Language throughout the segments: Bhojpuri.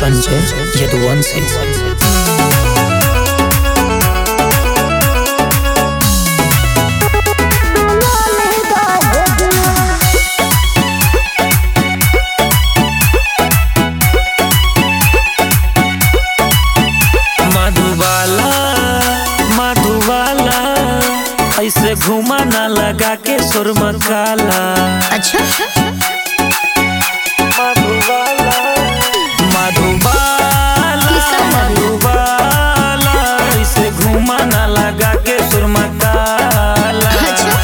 संजय यदुवंशी मधुबाला मधुबाला ऐसे घुमा ना लगा के सुरमा काला अच्छा मधुबाला मधुबाला किसका लगी? मधुबाला ऐसे घुमा ना लगा के सुरमा काला अच्छा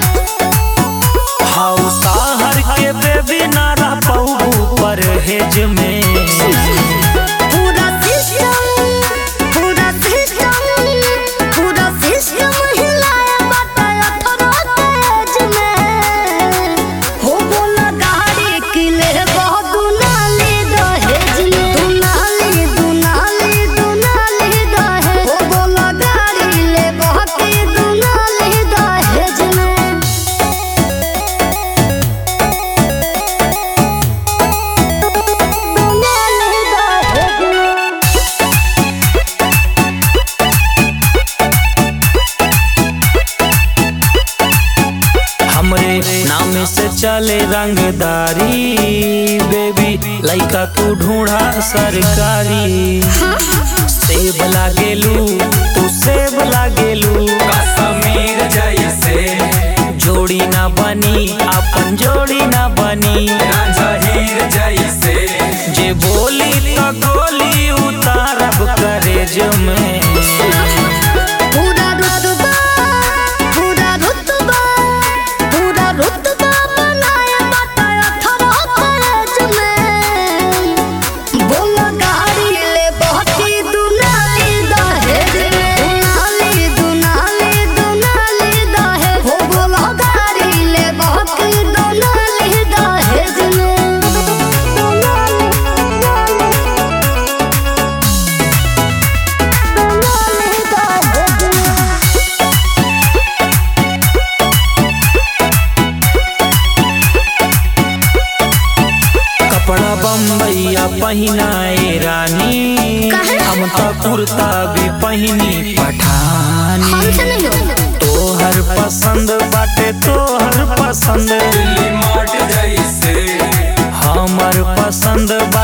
हाउ साहर के बेबी ना रह पाऊ परहेज में पूरा सिस्टम पूरा सिस्टम पूरा सिस्टम हिलाया बताया थोड़ा तेज में हो बोला गाड़ी किले बहुत दुनाली दहेज में दुनाली दुनाली दुनाली दहेज हो बोला गाड़ी ले बहुत दुनाली दहेज में दुनाली दहेज में हमरे नाम से चले रंगदारी बेबी लइका तू ढूंढा सरकारी सेब लागेलू तू सेब लागेलू कश्मीर जैसे जोड़ी ना बनी अपन जोड़ी ना बनी राजहीर जैसे जे बोली तो गोली उतारब करेज में पूरा रुतबा पूरा रुतबा पूरा रुतबा बनाया बताया थरा कॉलेज में बोला गाड़ी ले बहुती दुनाली दहेज में दुनाली दुनाली दुनाली दहेज हो बोला गाड़ी ले बहुती दुनाली दहेज में दुनाली दुनाली दहेज में कपड़ा बम्बैया पहिनाए रानी काहे? हम तो कुर्ता भी पहिनी पठानी हमसे नहीं होगा तोहर पसंद बाटे तोहर पसंद दिल्ली माट जैसे हमर पसंद बा